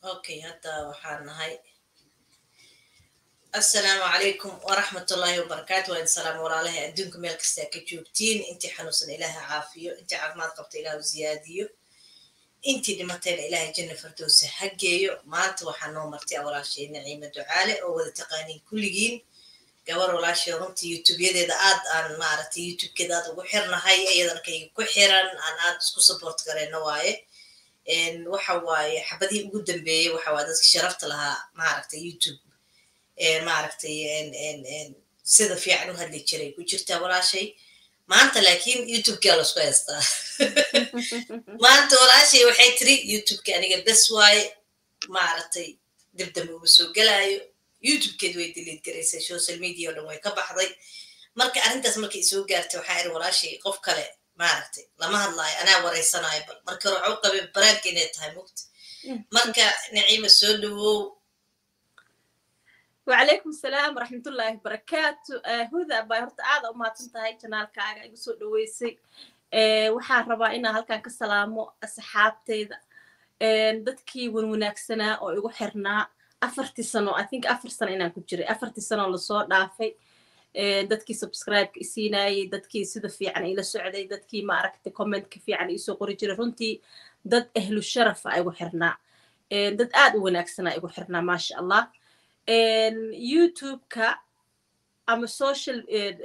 okay hadda waxaan nahay assalaamu calaykum waraxmatullaahi wabarakaatu waa insalaam walaalahay adduunka meel kastaa ka joogtiin intii xanuunsan ilaaha caafiyo intii caafimaad qabta ilaahu ziyaadiyo intii dhimatayna ilaahay janna fardowsa ha geeyo maanta waxaa noo martay walaashay naciima ducaale oo wada taqaaniin kulligiin gabar walaashay runtii youtubeyadeeda aad aan maaragtay youtubekeeda aad ugu xirnahay iyadan kayga ku xiran aan aad isku support garayno waaye waxa waaye xabadihii ugu dambeeyey waxa waaye dadka sharafta lahaa maaragtay youtube maaragtay sida fiican u hadli jiray ku jirtaa walaashay maanta laakiin youtubeka lasku haystaa maanta walaashay waxay tiri youtubeka aniga bes waaye maaragtay dibdambe uma soo gelaayo youtubekeed way diliid garaysay social media oo dhan way ka baxday marka arrintaas markay isoo gaartay waxaa iri walaashay qof kale maaragtay lama hadlaayo anaa waraysanaayo bal marka hore waxa u qabay baraanka inay tahay mugta marka naciima soo dhawow وعليكم السلام ورحمة الله وبركاته هذا باي هرت عادة وما تنتهي جنال كاغا يقصو دويسي waxaan rabaa inaan halkan ka salaamo asxaabteyda dadkii wan wanaagsanaa oo igu xirnaa afartii sano i think afar sano inaan ku jiray afartii sano lasoo dhaafay dadkii subscribe-ka isiinayay dadkii sida fiican ila socday dadkii maaragtay commentka fiican iisoo qori jiray runtii dad ahlu sharafa igu xirnaa dad aad u wanaagsanaa igu xirnaa maasha allah youtube-ka ama social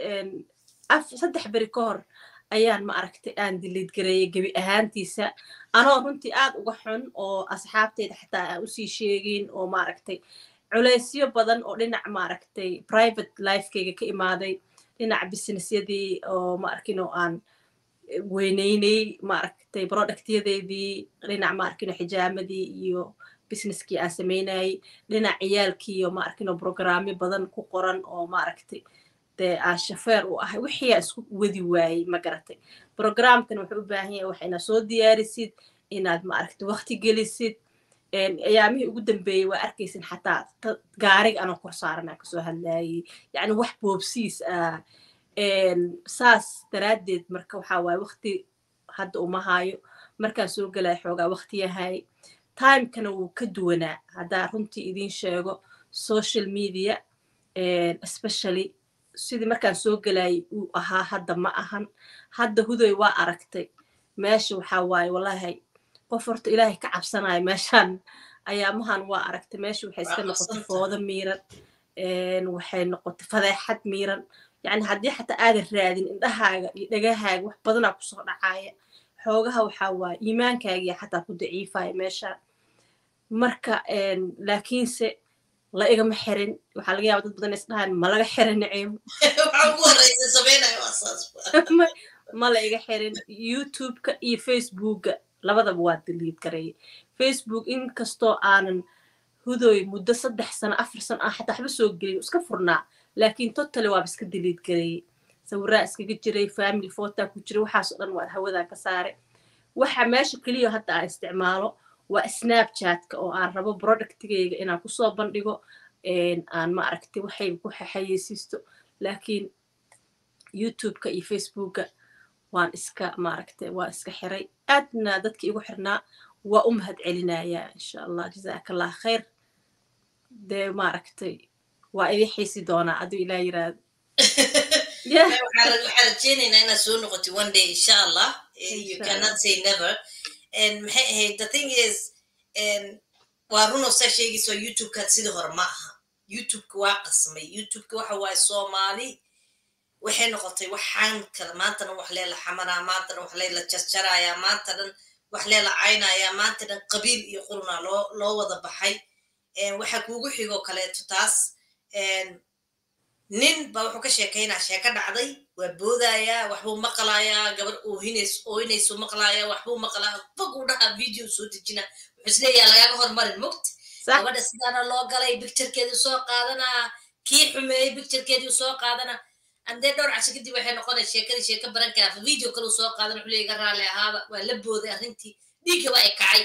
saddex beri ka hor ayaan ma aragtay aan diliid gareeyay gebi ahaantiisa anoo runtii aad uga xun oo asxaabteyda xataa aan usii sheegin oo maaragtay culeysyo badan oo dhinac maaragtay private lifekeyga ka imaaday dhinac businessyadii oo maarkin oo aan weyneynay maaragtay productyadeedii dhinac maarkin xijaamadii iyo businesskii aan sameynayay dhinac ciyaalkii iyo maarkin oo programyo badan ku qoran oo maaragtay dee aan shafeer u ahay wixii aan isku wadi waayey ma garatay programkan wuxuu u baahan yahay wax inaad soo diyaarisid inaad maaragtay waqti gelisid ayaamihii ugu dambeeyey waa arkaysin xataa gaariga anoo kor saaran aan kasoo hadlayay yacni wax boobsiis ah saas daraaddeed marka waxaa waaye waqti hadda uma haayo markaan soo gelaya xoogaa waqti yahay timekana wuu ka duwanaa haddaa runtii idiin sheego social media especially sidii markaan soo gelayay uu ahaa hadda ma ahan hadda hudoy waa aragtay meesha waxaa waaye wallahi qof horta ilaahay ka cabsanayo meeshaan ayaamahan waa aragtay meesha waxay iska noqotay foodo miiran waxay noqotay fadeexad miiran yacni haddii xataa aadan raadin indhahaaga iyo dhagahaaga wax badanaa kusoo dhacaaya xoogaha waxaa waaye iimaankaagiya xataa ku daciifaya meeshaan marka laakiinse la igama xirin waxaa laga yaaba dad badan is dhahaan ma laga xirin naciimo ma la iga xirin youtube-ka iyo facebookga labadaba waa diliid gareeyay facebook inkastoo aanan hudoy muddo saddex sano afar sano aan xataa waxba soo gelin iska furnaa laakiin totally waaba iska diliid gareeyey sawiraa iskaga jiray family photaa ku jiray waxaasoo dhan waa hawadaa ka saare waxa meesha keliya hadda aan isticmaalo waa snapchatka oo aan rabo productigeyga inaan kusoo bandhigo aan ma aragtay waxay ku xayeysiisto laakiin youtube-ka iyo facebookga waan iska maaragtay waa iska xiray aadna dadki igu xirnaa waa u mahad celinayaa insha allah jazaaka allah khayr dee maaragtay waa idin xiisi doonaa aduu ilaa yiraahdo waxaan rajeynaynaa inaad soo noqotay one day insha allah you cannot say never maxay ahayd the thing is waa runoo saa sheegayso youtube-kaad sidii hore ma aha youtube-ka waa qasmay youtube-ka waxa waaye soomaali waxay noqotay waxaan kale maantana wax leela xamanaa maantana wax leela jarjarayaa maanta dhan wax leela caynayaa maanta dhan qabiil iyo qurunaa loo loo wada baxay waxa kuugu xigoo kaleeto taas nin ba wuxuu ka sheekaynaa sheeko dhacday waa boodayaa waxbuu maqlayaa gabar oohinays oohinaysu maqlayaa waxbuu maqlaa foguu dhahaa video soo dejina wuxuu isleeyaha lagaaga hormarin mugt gabadha sidaana loo galay bicturekeedii soo qaadanaa kii xumeeyey bicturekeedii soo qaadanaa andee dhowr casho kadib waxay noqonay sheekadii sheeko baran karaa video kaleu soo qaadan wuxuu leeyaga raalli ahaaba waa la booday arrintii dhiigga waa ay kacay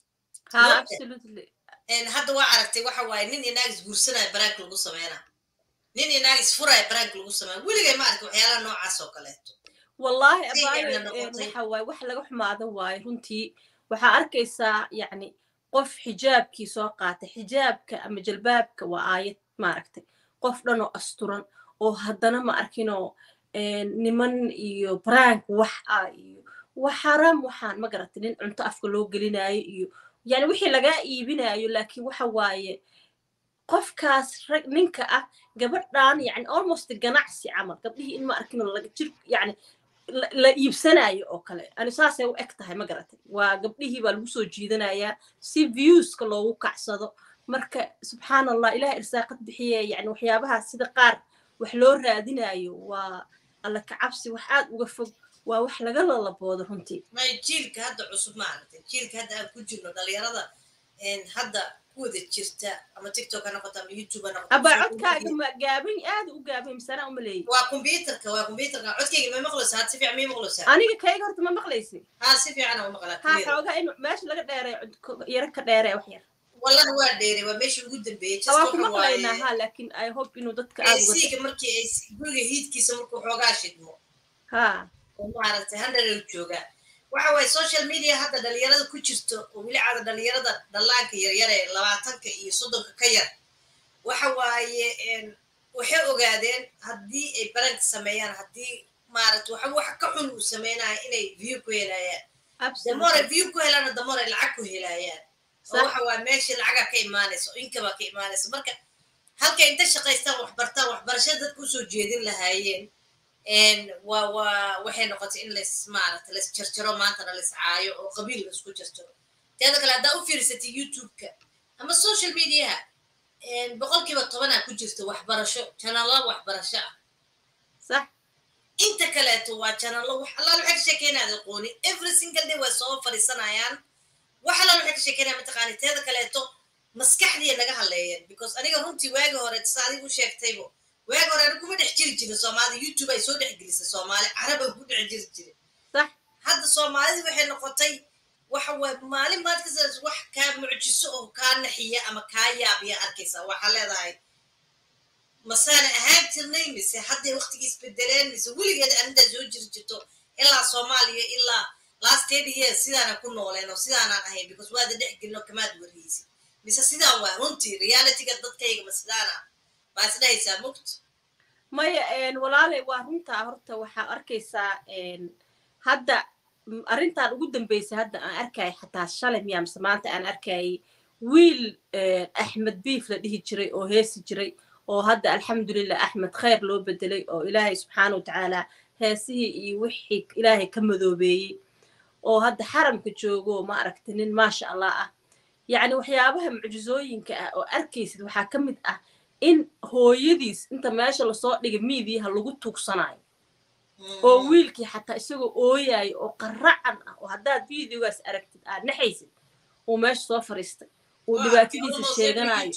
hadda waa aragtay waxa waaye nin inaag isguursanaya baraanka lagu sameynaa nin inaag isfuraya baraanka lagu sameeya weligay ma arka waxyaalaha noocaas oo kaleeto wallaahi Say abaayo ficna noqotay. waxa waaye wax laga xumaado waaye runtii waxaa arkaysaa yacni qof xijaabkii soo qaatay xijaabka ama jalbaabka waa aayad maaragtay qof dhan oo asturan oo haddana ma arkinoo niman iyo brank wax ah iyo wax xaraam waxaan ma garatay nin cunto afka loo gelinayo iyo yani wixii lagaa iibinayo laakiin waxa waaye qofkaas rag ninka ah gabadhan yani almost ganacsi camal gabdhihii in ma arkin laga jir yani la iibsanayo oo kale ani saasay u eg tahay ma garatay waa gabdhihii baa lagu soo jiidanayaa si viewska loogu kacsado marka subxaan allah ilaah irsaaqad bixiye yani waxyaabahaas sida qaar wax loo raadinayo waa alla kacabsi wax aad uga fog waa wax laga lalaboodo runtii may jiilka hadda cusub maaragtay jiilka hadda aan ku jirno dhalinyarada hadda kuwada jirta ama tiktok ha noqoto ama youtube ha noqoto abaa codkaaga ma gaaban aad u gaaban misana uma leeyi waa computerka waa computerka codkayga ma maqlaysaa had si fiican ma maqlaysaa aniga kayga horta ma maqlaysi ha si fiican u maqlaa ha xoogaa in meesha laga dheeray yaro ka dheeray wax yar wallahi waa dheeray waa meeshii ugu dambeeyey waa ku maqlaynaa ha laakiin i hope inuu dadka aad uga siiga markii ay guriga hiidkiisa markuu xoogaa shidmo ha oo maaragtay handharew joogaa waxa waaye social media hadda dhalinyarada ku jirto oo weli cada dhalinyarada dhallaanka yaryar ee labaatanka iyo soddonka ka yar waxa waaye waxay ogaadeen haddii ay baranka sameeyaan haddii maaragta waxa wax ka xun uu sameynaya inay view ku helayaan damoray view ku helaana damoray lacag ku helayaan oo waxa waaye meeshii lacagaa ka imaanaysa oo inkabaa ka imaanaysa marka halkay inta shaqaystaan waxbartaan waxbarashada dadka usoo jeedin lahaayeen waa waa waxay noqotay in lays maaragta lays jarjaro maantana lays caayo oo qabiil laisku jarjaro teeda kale haddaa u fiirsatay youtube-ka ama social mediaha boqolkiiba tobanaa ku jirta waxbarasho janalo waxbarasho ah sax inta kaleeto waa janalo wax allaal waxay ka sheekeynaad aqooni every single day way soo fadhiisanayaan wax allaal waxay ka sheekeynaya mataqaani teeda kaleeto maskaxdiya naga hadleeyeen because aniga runtii waagi hore sa adigu sheegtaybo waagi hore ani kuma dhex jiri jirin soomaalida youtube ay soo dhex gelisay soomaali carab ay ku dhex jiri jirin sax hadda soomaalidii waxay noqotay waxa waay maalin maad ka saras wax kaa mucjiso oo kaa naxiya ama kaa yaabiya arkaysaa waxaa leedahay masaana ahaan jirnay mise hadday waqtigii isbedeleen mise weligeed arintaa soo jiri jirto ilaa soomaaliya ilaa last ten years sidaana ku nooleen oo sidaanaan ahayn because waada dhex gelino kamaad warhaysid mise sidaan waa runtii realityga dadkayga ma sidaana baa isdhahaysaa mugt maya walaalay waa runtaa horta waxaa arkaysaa hadda arrintan ugu dambeysay hadda aan arkayay xataa shalay miyaa mise maanta aan arkayay wiil axmed biif la dhihi jiray oo heesi jiray oo hadda alxamdulilah axmed khayr loo bedelay oo ilaahay subxaana wa tacaala heesihii iyo wixii ilaahay ka madoobeeyey oo hadda xaramka joogo ma aragta nin maasha allah ah yacni waxyaabaha mucjizooyinka ah oo arkaysid waxaa ka mid ah in hooyadiis inta meesha lasoo dhigay miidiyaha lagu tuugsanayo oo wiilkii xataa isagoo ooyayo oo qaracan ah oo haddaad videogaas aragtid aad naxaysid uu meesha soo fariistay uu dhibaatadiisa sheeganayo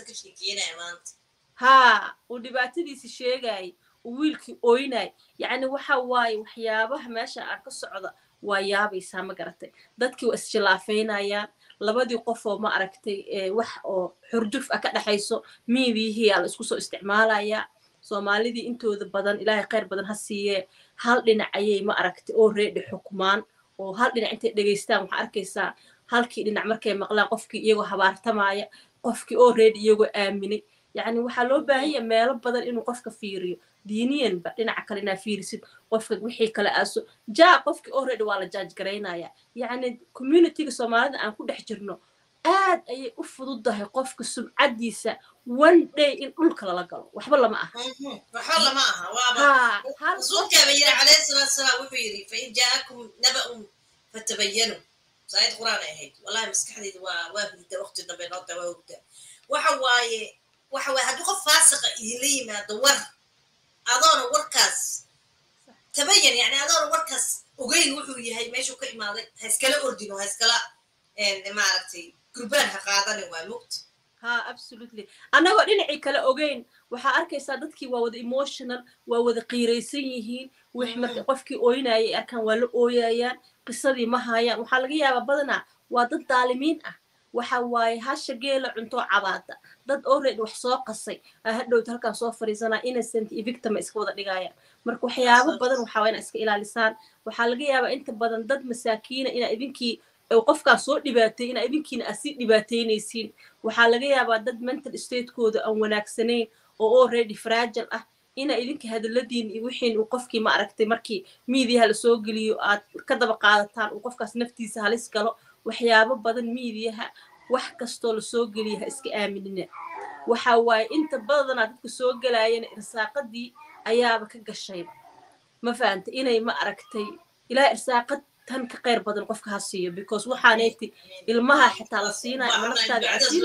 haa uu dhibaatadiisa sheegaayo uu wiilkii ooynayo yacni waxa waaye waxyaabaha meesha aan ka socda waa yaabaysaa ma garatay dadkii waa isjilaafeynayaan labadii qofoo ma aragtay wax oo xurjuf ah ka dhexayso miidiyihii aa la isku soo isticmaalayaa soomaalidii intooda badan ilaahay khayr badan ha siiyee hal dhinac ayay ma aragtay oo reedhi xukmaan oo hal dhinac intay dhegaystaan waxaa arkaysaa halkii dhinac markay maqlaan qofkii iyagoo habaartamaya qofkii oo reedhi iyagoo aaminay yacni waxaa loo baahanya meelo badan inuu qofka fiiriyo diiniyanba dhinaca kale inaa fiirisid qofka wixii kale aaso jaa qofkii oo reedhi waa la jaaj garaynaya yacni communityga soomaalida aan ku dhex jirno aad ayay u fududahay qofka sumcaddiisa one day in dhulka lala galo waxba lama aha waxba lama aha waaba rasuulkaaba yiri calayhi salaatu salaam wuxuu yidhi fain jaa'akum naba'un fatabayanu saayid quraan ay ahayd wallahi maskaxdayda waa waa hurda waqti dambe noota waa hurda waxa waaye waxa waaye haddii qof faasiqa idinla yimaado war adoona warkaas tabayan yani adoona warkaas ogeyn wuxuu yahay meeshuu ka imaaday ha iskala ordino ha iskala maaragtay gurbaan ha qaadanin waa mugt ha absolutely annagoo dhinacii kale ogeyn waxaa arkaysaa dadkii waa wada emotional waa wada qiiraysan yihiin wix marka qofkii ooynayay arkaan waa la ooyayaan qisadii ma haayaan waxaa laga yaabaa badanaa waa dad daalimiin ah waxa waaye hasha geela cuntoo cabaada dad already wax soo qasay aa hadhowta halkaan soo fariisanaa innocent iyo victima iska wada dhigayaan marka waxyaabo badan waxaa waa inaa iska ilaalisaan waxaa laga yaabaa inta badan dad masaakiina inaa idinkii qofkaan soo dhibaatay inaa idinkiina aad sii dhibaateynaysiin waxaa laga yaabaa dad mental statekooda aan wanaagsanayn oo already fragile ah ina idinka hadaladiin iyo wixiin uu qofkii ma aragtay markii miidiyaha lasoo geliyo aad ka daba qaadataan uu qofkaas naftiisa halis galo waxyaabo badan miidiyaha wax kastoo lasoo geliya ha iska aaminina waxa waaye inta badanaa dadka soo gelaayana irsaaqadii ayaaba ka gashayba ma fahantay inay ma aragtay ilaa irsaaqad tan ka qayr badan qofka ha siiyo because waxaaneyti ilmaha xitaa la siinayo ama naftaada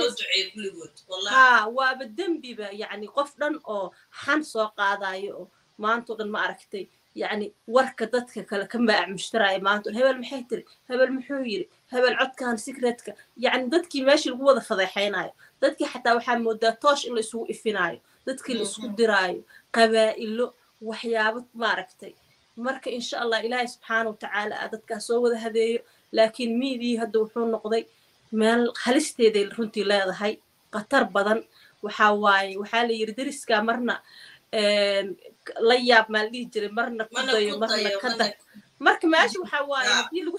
ha waaba dembiba yacni qof dhan oo xan soo qaadayo oo maantao dhan ma aragtay yacni warka dadka kale ka maac mushtaraya maanta hebel maxay tiri hebel muxuu yiri hebel codkan secretka yacni dadkii meeshii lagu wada fadeexaynayo dadkii xataa waxaa moodaa toosh in la isugu ifinaayo dadkii la isku diraayo qabaa'ilo waxyaabo maaragtay marka insha allah ilaahay subxaana watacaala a dadkaa soo wada hadeeyo laakiin miidii hadda wuxuu noqday meel halisteeday runtii leedahay khatar badan waxaa waaye waxaa la yiri deriskaa marna la yaab maa la dhihi jiray marna ku dayo marna ka dar marka meesha waxaa waaye haddii lagu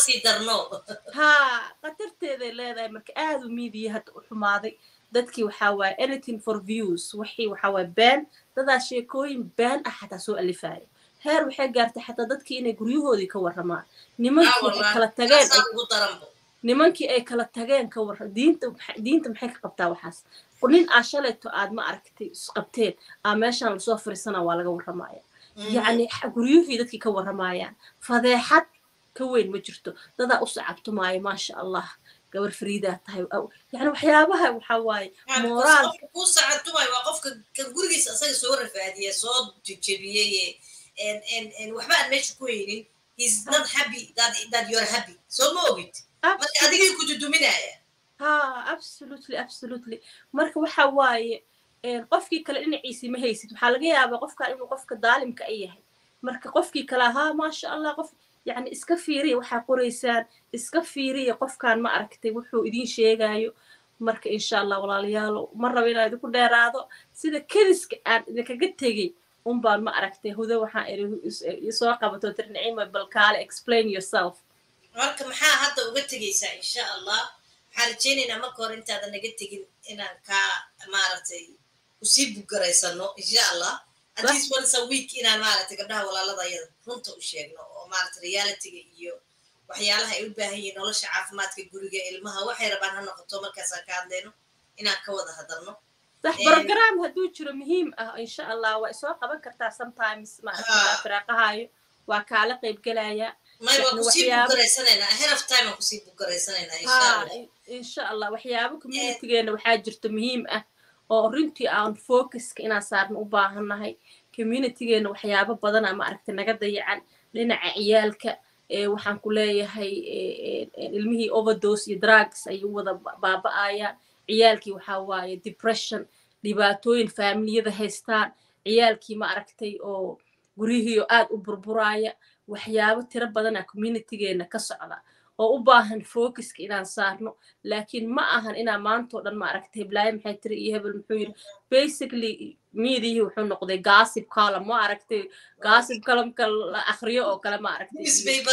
ha khatarteeday leedahay marka aad u miidiya hadda u xumaaday dadkii waxaa waaye anything for views wixii waxaa waaye been dadaa sheekooyin been ah xataa soo alifaya heer waxay gaartay xataa dadkii inay guryahoodii ka warramaan nimankii ay kala tageen nimankii ay kala tageen ka warra diinta diinta maxay ka qabtaa waxaas nin aa shalayto aad ma aragtay isqabteen aa meeshaan lasoo fariisana waa laga warramaya yacni guryuhii dadkii ka warramayaan fadeexad ka weyn ma jirto dadaa u sacabtumaayo maasha allah gabar fariidaa tahay yani waxyaabaha waxaa waaye mooraalka ku sacabtumaayo waa qofka kan gurigiisa asaga soo rafaadiye soo jejebiyey waxba aan meesha ku haynin he's not happy that, that you're happy so ma ogid marka adigii ku duduminaya ha absolutely absolutely marka waxa waaye qofkii kale dhinaciisii ma haysid waxaa laga yaabaa qofkan inuu qofka daalimka ay yahay marka qofkii kale ha maasha allah qof yani iska fiiriya waxaa qoraysaan iska fiiriya qofkan ma aragtay wuxuu idiin sheegayo marka insha allah walaalayaalo ma rabo inaan idinku dheeraado sida kediska aan idinkaga tegey unbaan ma aragtay hudo waxaan iri soo qabato tir nicima balkaale explain yourself marka maxaa hadda uga tegaysaa insha allah waxaan rajaynaynaa marka hore intaadan naga tegin inaan kaa maaragtay usii bugaraysano insha allah at least once a week inaan maaragtay gabdhaha walaalada ayada runta u sheegno oo maaragtay realityga iyo waxyaalaha ay u baahan yihiin nolosha caafimaadka guriga ilmaha waxay rabaan ha noqoto markaasaan ka hadlayno inaan ka wada hadalno صح بروجرام هدو جرو مهم ان شاء الله وسو قبن كرتا sometimes ما فراقهاyo waa kaala qayb galaya insha allah waxyaabo communitygeena waxaa jirta muhiim ah oo runtii aan focuska inaan saarno u baahannahay communitygeena waxyaabo badana ma aragta naga dayacan dhinaca ciyaalka waxaan ku leeyahay ilmihii overdose iyo drugs ayuu wada baaba'ayaan ciyaalkii waxaa waaye depression dhibaatooyin faamiliyada haystaan ciyaalkii ma aragtay oo guryihiio aad u burburaaya waxyaabo tiro badana communitygeena ka socda oo u baahan focuska inaan saarno laakiin ma ahan inaan maantao dhan ma aragtay heblaayo maxay tiri iyo hebel muxuu yiri basically miidiyihii wuxuu noqday gossip column ma aragtay gossip columnka la akhriyo oo kale ma aragtay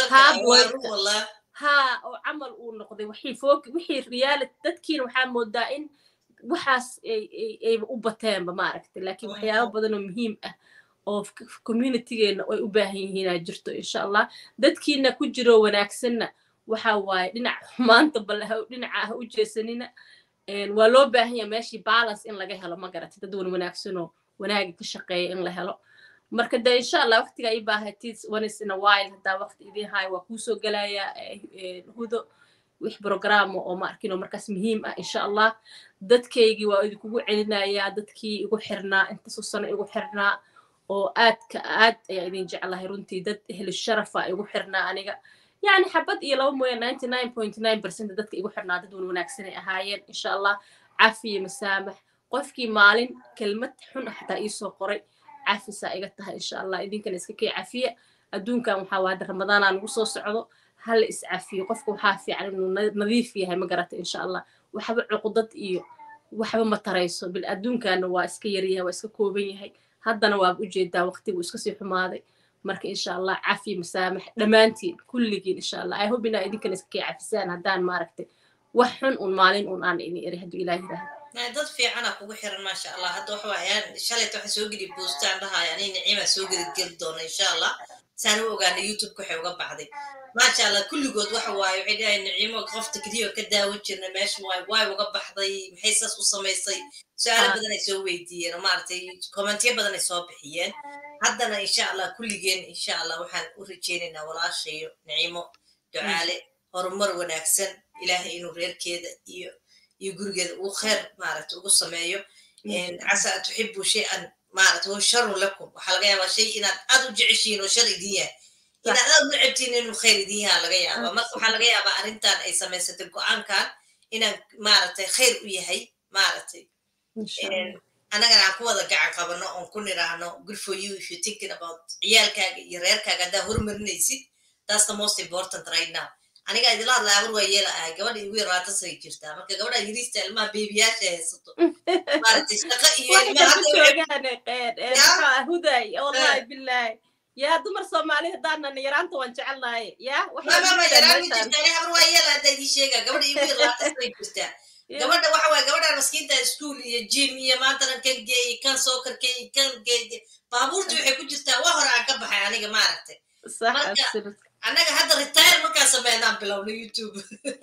ha oo camal uu noqday wixii fok wixii reality dadkiina waxaa moodaa in waxaas ayba u bateenba ma aragtay laakiin waxyaabo badan oo muhiim ah oo communitygeena ay u baahan yihiinaa jirto insha allah dadkiina ku jiro wanaagsanna waxa waaye dhinac maanta bal dhinaca ha u jeesanina waa loo baahan yaha meeshii balance in laga helo ma garatay dad wan wanaagsanoo wanaaga ka shaqeeya in la helo marka de insha allah waqtiga i baahatid once in a while haddaa waqti idin hayo waa kuusoo gelaya hudo wix programa oo ma arkin oo markaas muhiim ah insha allah dadkaygii waa idinkugu celinayaa dadkii igu xirnaa intaasoo sano igu xirnaa oo aadka aad ayaa idin jeclahay runtii dad ehli sharafa igu xirnaa aniga yani xabad iyo laba mooya ninety nine point nine percent dadka igu xirnaa dad wan wanaagsanay ahaayeen insha allah cafiyo masaamax qofkii maalin kelmad xun ah xataa iisoo qoray cafisaa iga tahay insha allah idinkana iska kay cafiya adduunkan waxaa waa hadda ramadaanaa nagu soo socdo hala iscafiyo qofka waxaa fiican inuu nadiif yahay ma garata insha allah waxba cuqdad iyo waxba ma tarayso bil adduunkana waa iska yaryahay waa iska kooban yahay haddana waaba ujeedaa waqtigu iska sii xumaaday marka insha allah cafi masaamax dhammaantiin kulligiin insha allah i hope inaa idinkana iskakii cafisaan haddaan maaragtay wax xun un maalin un aan idin eri hadduu ilaah yidhaaha dad fiicana kugu xiran maasha allah hadda waxa waayaan shalayta waxa soo geli boostaan dhahaaya ani niciima soo geli geli doona insha allah saan u ogaana youtubeka waxay uga baxday maasha allah kulligood waxa waaye waxay dhahayan niciimo qofta keliya ka daawan jirna meesha waay waay uga baxday maxay saas u samaysay su-aalo badan ay soo weydiiyeen oo maaragtay kommentiyo badan ay soo bixiyeen haddana insha allah kulligeen insha allah waxaan u rajeynaynaa walaashayo niciimo ducaale horumar wanaagsan ilaahay inuu reerkeeda iyo iyo gurigeeda uu khayr maaragta ugu sameeyo casa an tuxibu shay-an maaragta wa sharun lakum waxaa laga yaabaa shay inaad aad u jeceshihiin oo shar idin yahay inaad aad u necabtiin inuu khayr idin yahaa laga yaabaa marka waxaa laga yaabaa arrintan ay samaysatay go-aankan inaan maaragtay khayr u yahay maaragtay annagana aan ku wada gacan qabano oon ku niraahno good for you if you thinking about ciyaalkaaga iyo reerkaaga haddaa horumarinaysid that's the most important right now aniga idila hadla abar waa yeela ahay gabadha igu yar labaatan sana jirtaa marka gabadha yariista ilmaha beebiyaasha haysato maaragtay shaqa iyo huday wallahi billahi yaa dumar soomaali haddaanan yaraanta waan jecelnahay ya mama yaraan ma jirta ani habar waa yeela hadda idii sheega gabadha igu yar labaatan sana jirtaa gabadha waxa waye gabadhan maskiinta ischool iyo jim iyo maantanan kan geeyey kan soo karkeeyey kan geeye baabuurta waxay ku jirtaa waa hore aan ka baxay aniga maaragtay annaga hadda retire markaan sameynaan bilowna youtube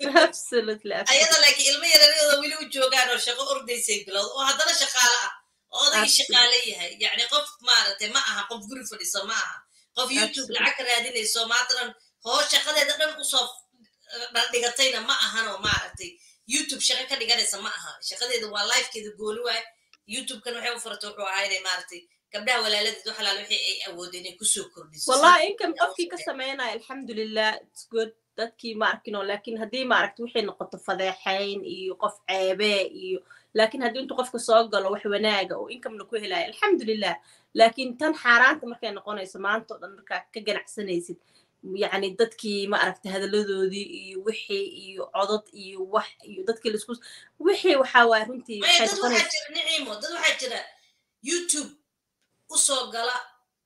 ayada laakiin ilmo yareeryada weli u joogaan oo shaqo ordaysay bilowd oo haddana shaqaale ah oo odagii shaqaale yahay yacni qof maaragtay ma aha qof guri fadhiso ma aha qof youtube lacag ka raadinayso maantanan hoo shaqadeeda dhan usoo dhigatayna ma ahan oo maaragtay youtube shaqo ka dhiganaysa ma aha shaqadeeda waa lifekeeda gooli waay youtubekan waxay u furata wuxuu ahaa inay maaragtay gabdhaha walaaladeed wax alaal wixii ay awoodeen inay kusoo kordhiso wallahi inkan qofkii ka sameynaya alxamdulilah its good dadkii ma arkino laakiin haddii maaragta waxay noqoto fadeexayn iyo qof ceebe iyo laakiin haddii intuu qofka soo galo wax wanaaga oo inkamna ku helaya alxamdulilah laakiin tan xaaraanta markay noqonayso maanta o dhan markaa ka ganacsanaysid yacni dadkii ma aragta hadalladoodii iyo wixii iyo codod iyo wax iyo dadkii laisku wixii waxaa waaya runtii dad waxaa jira niciimo dad waxaa jira youtube usoo gala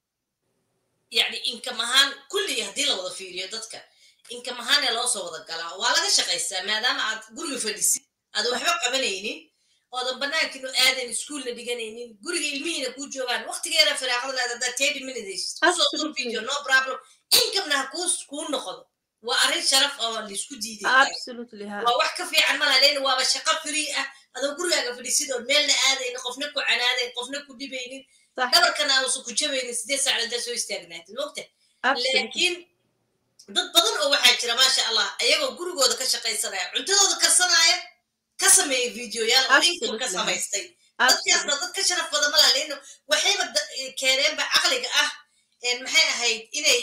yani inkam ahaan kulligii haddii la wada fiiriyo dadka inkam ahaanee loo soo wada galaa waa laga shaqaystaa maadaama aad guriga fadhisid aadan waxba qabanaynin oodan banaankiinu aadan iskuolna dhiganaynin guriga ilmihiina kuu joogaan waqtigeena firaaqada leeda haddaa thirty minutes kusoo dur video no problem inkamna ha kuu kuu noqdo waa arrin sharaf oo laisku diiday waa wax ka fiican malaha leena waaba shaqo free ah adoo gurigaaga fadhisid oo meelna aadaynin qofna ku canaadayn qofna ku dhibaynin dhabarkana aanusan ku jabaynin sideed saac haddaa soo istaagnaatid mogta laakiin dad badan oo waxaa jira maasha allah ayagoo gurigooda ka shaqaysanaya cuntadooda karsanaya ka sameeyay videoyaal oo inkam ka samaystay dadkaasna dad ka sharaf badan malaha leena waxayba keeneenba caqliga ah maxay ahayd inay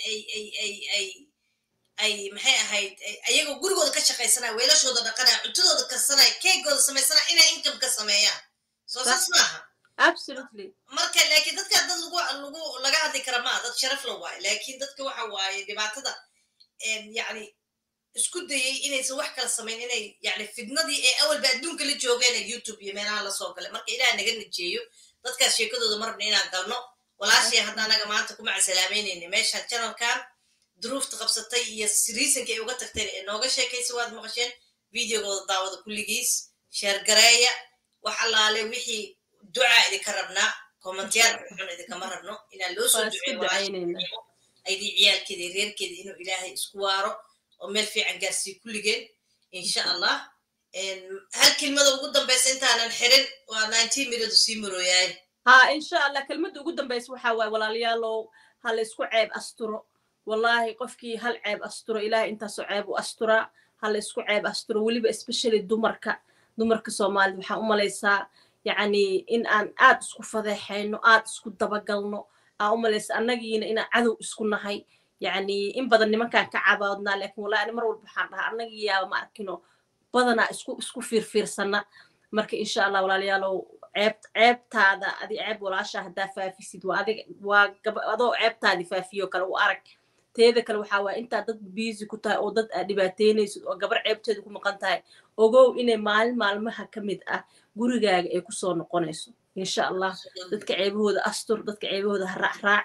ay ay maxay ahayd ayagoo gurigooda ka shaqaysanaya weelashooda dhaqanaya cuntadooda karsanaya keegooda samaysanaya inay income ka sameeyaan soo saas maaha marka laakiin dadka dad lagu lagu laga hadli kara maa dad sharaf la waayo laakiin dadka waxa waaye dhibaatada yacni isku dayay inaysan wax kala samayn inay yani fidnadii ee awalba adduunka la joogeen ee youtube iyo meelaha lasoo galay marka ilaah naga najeeyo dadkaas sheekadooda marabna inaan galno walaashii hadda anaga maanta kuma casalaameynayna meeshaan janalkan duruufta qabsatay iyo riisanka ay uga tagteen ee nooga sheekaysa waad maqasheen videogooda daawada kulligiis sheergareeya wax allaale wixii ducaa idinka rabnaa kommentiyaal xun idinkama rabno inaan loo soo duceeyo aydii ciyaalkeeda reerkeeda inuu ilaahay isku waaro oo meel fiican gaarsiiyo kulligeen insha allah hal kelmada ugu dambaysa intaanan xirin waa nineteen minute sii marooyaay ha insha allah kelmadda ugu dambaysa waxaa waaye walaalayaalow ha la isku ceeb asturo wallahi qofkii hal ceeb asturo ilahay intaasoo ceeb u asturaa ha la isku ceeb asturo weliba especially dumarka dumarka soomaalida waxaan u malaysaa yacni in aan aad isku fadeexayno aad isku dabagalno aan u malaysa annagiina inaan cadow isku nahay yacni in badan nimankaan ka cabaadnaa laakiin wallahi ani mar walba waxaan dhahaa annagii yaaba ma arkino badanaa isku isku fiirfiirsana marka insha allah walaalayaalow ceeb ceebtaada adi ceeb walaasha haddaa faafisid waa adig waa adoo ceebtaadii faafiyo kale u arag teeda kale waxaa waaya intaa dad biisi ku tahay oo dad aad dhibaateynaysid oo gabar ceebteeda ku maqan tahay ogow inay maalin maalmaha ka mid ah gurigaaga ay kusoo noqonayso insha allah dadka ceebahooda astur dadka ceebahooda ha raacraacin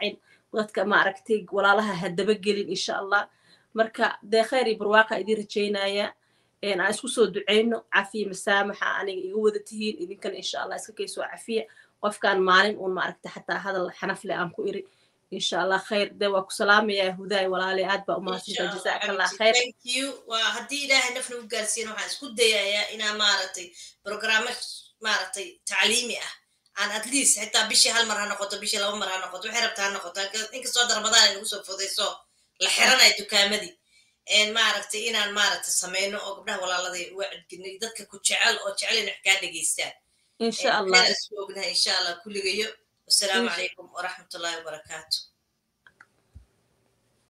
dadka maaragtay walaalaha ha dabagelin insha allah marka dee khayr iyo barwaaqa idiin rajaynaya aan isku soo ducayno cafiya masaamaxa aniga iga wada tihiin idinkana insha allah iska kaysoo cafiya qofkaan maalin uun maaragta xataa hadal xanaf leh aan ku iri insha allah khayr dee waa ku salaamayaa hudaay walaale aad baa umahadsantaa jazaaka allah khayr waa haddii ilaahay nafna u gaarsiin waxaan isku dayayaa inaa maaragtay programmo maaragtay tacliimi ah aan at least xitaa bishii hal mar ha noqoto bishii laba mar ha noqoto waxay rabta ha noqoto inkastoo darmadaan ay nagu soo fudayso la xiranaya dukaamadii maaragtay inaan maaragtay sameyno oo gabdhaha walaaladay uga cedginay dadka ku jecel oo jecel inay wax kaa dhegeystaan insha allah isku ognahay insha allah kulligayo wasalaamu calaykum waraxmatullahi wabarakaatu